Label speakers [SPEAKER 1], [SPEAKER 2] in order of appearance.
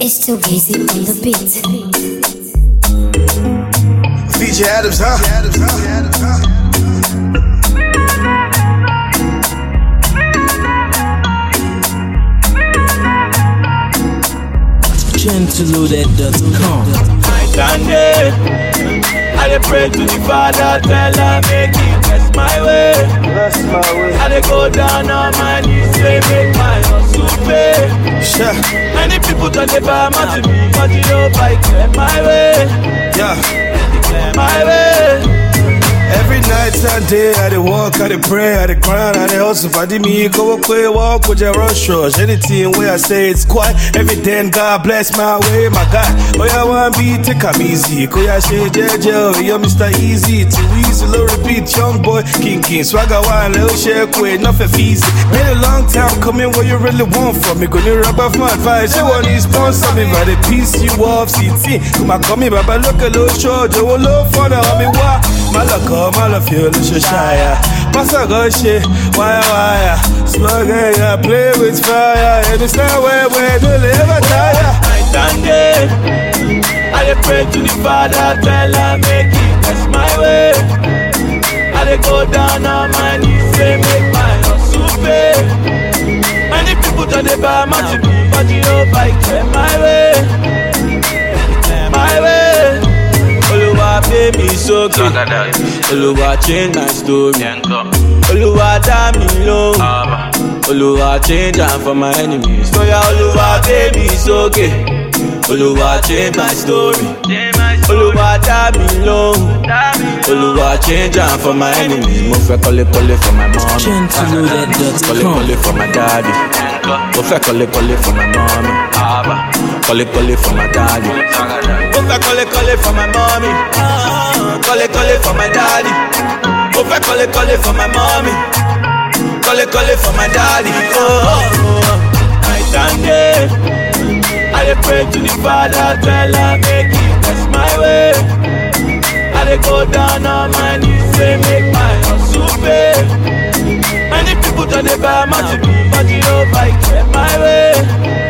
[SPEAKER 1] It's too easy on the beat.
[SPEAKER 2] VJ Adams, huh?
[SPEAKER 3] Gentleloaded.com.
[SPEAKER 4] Sunday. I dey pray to the Father, tell her make it bless my way.
[SPEAKER 2] Bless my way.
[SPEAKER 4] I dey go down on my knees, say make my hustle pay.
[SPEAKER 2] Sure.
[SPEAKER 4] Many people don't dey buy my to me, but you know I clear my way,
[SPEAKER 2] Yeah.
[SPEAKER 4] clear my way.
[SPEAKER 2] Every night and day, I dey walk, I dey pray, I dey grind, I dey hustle. Fadi me, go away, walk with your rush rush. Anything where I say it's quiet, every day, and God bless my way, my God. Oh, yeah, one beat, take am easy. Go, yeah, say, JJ, you're Mr. Easy. Too easy, low repeat, young boy, king, king. Swagger one, little shake, wait, nothing easy. Been a long time coming, what you really want from me? Gonna rub off my advice, you want to sponsor me, but the piece you off, CT. Come on, come here, Baba, look a little short, you will look for the homie, why? Malaka, Malafio, Lushaya. Masago shit, wire, wire. Slug, yeah, play with fire. And it's not where we're to live a tire.
[SPEAKER 4] Night and day, I dey pray to the Father, tell her make it bless my way. I dey go down on my knees, say make my hustle pay. Many people don't dey buy my to me, but you know I clear my way, clear my way. Oluwa pay me sókè, Oluwa change my story, Oluwa dá mi lóhùn. Oluwa change am for my enemies. Oya Oluwa gbé mi sókè. Oluwa change my story. Oluwa dá mi lóhùn. Oluwa change am for my enemies. Mo fẹ́ kọ́lé kọ́lé for my mom. Kọ́lé
[SPEAKER 3] Gentleloaded.com.
[SPEAKER 4] kọ́lé for my daddy. Mo fẹ́ kọ́lé kọ́lé for my mommy. Kọ́lé kọ́lé for my daddy. Mo fẹ́ kọ́lé kọ́lé for my mommy. Kọ́lé kọ́lé for my daddy. Mo fẹ́ kọ́lé kọ́lé for my mommy. Kọ́lé kọ́lé for my daddy. Oh, oh, oh. Night and day. I dey pray to the Father, tell her make He bless my way. I dey go down on my knees, say make my hustle pay. Many people don't dey buy my to me, but you know I clear my way,